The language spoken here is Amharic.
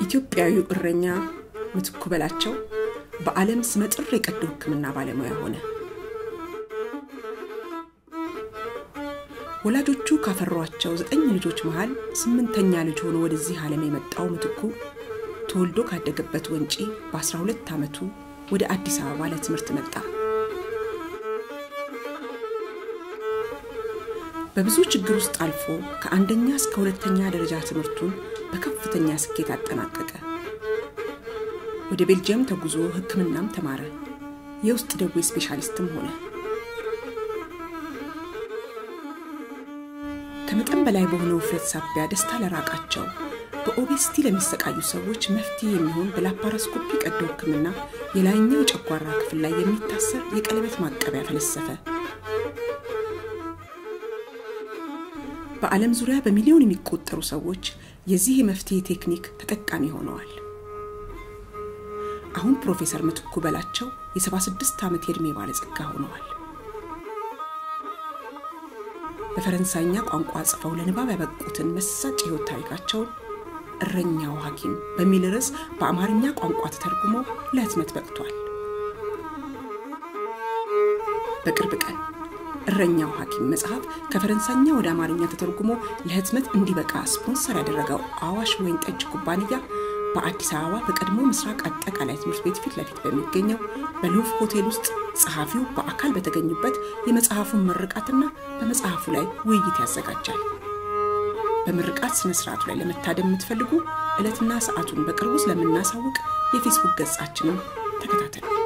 ኢትዮጵያዊው እረኛ ምትኩ በላቸው በዓለም ስመጥር የቀዶ ሕክምና ባለሙያ ሆነ። ወላጆቹ ካፈሯቸው ዘጠኝ ልጆች መሃል ስምንተኛ ልጅ ሆኖ ወደዚህ ዓለም የመጣው ምትኩ ተወልዶ ካደገበት ወንጪ በ12 ዓመቱ ወደ አዲስ አበባ ለትምህርት መጣ። በብዙ ችግር ውስጥ አልፎ ከአንደኛ እስከ ሁለተኛ ደረጃ ትምህርቱን በከፍተኛ ስኬት አጠናቀቀ። ወደ ቤልጅየም ተጉዞ ሕክምናም ተማረ። የውስጥ ደዌ ስፔሻሊስትም ሆነ። ከመጠን በላይ በሆነ ውፍረት ሳቢያ ደስታ ለራቃቸው በኦቤስቲ ለሚሰቃዩ ሰዎች መፍትሄ የሚሆን በላፓራስኮፒ ቀዶ ሕክምና የላይኛው የጨጓራ ክፍል ላይ የሚታሰር የቀለበት ማቀቢያ ፈለሰፈ። በዓለም ዙሪያ በሚሊዮን የሚቆጠሩ ሰዎች የዚህ የመፍትሄ ቴክኒክ ተጠቃሚ ሆነዋል። አሁን ፕሮፌሰር ምትኩ በላቸው የ76 ዓመት የዕድሜ ባለጸጋ ሆነዋል። በፈረንሳይኛ ቋንቋ ጽፈው ለንባብ ያበቁትን መሳጭ የሕይወት ታሪካቸውን እረኛው ሐኪም በሚል ርዕስ በአማርኛ ቋንቋ ተተርጉሞ ለህትመት በቅቷል። በቅርብ ቀን እረኛው ሐኪም መጽሐፍ ከፈረንሳይኛ ወደ አማርኛ ተተርጉሞ ለህትመት እንዲበቃ ስፖንሰር ያደረገው አዋሽ ወይን ጠጅ ኩባንያ በአዲስ አበባ በቀድሞ ምስራቅ አጠቃላይ ትምህርት ቤት ፊት ለፊት በሚገኘው በሉቭ ሆቴል ውስጥ ጸሐፊው በአካል በተገኙበት የመጽሐፉን ምርቃትና በመጽሐፉ ላይ ውይይት ያዘጋጃል። በምርቃት ስነ ስርዓቱ ላይ ለመታደም የምትፈልጉ ዕለትና ሰዓቱን በቅርቡ ስለምናሳውቅ የፌስቡክ ገጻችንን ተከታተሉ።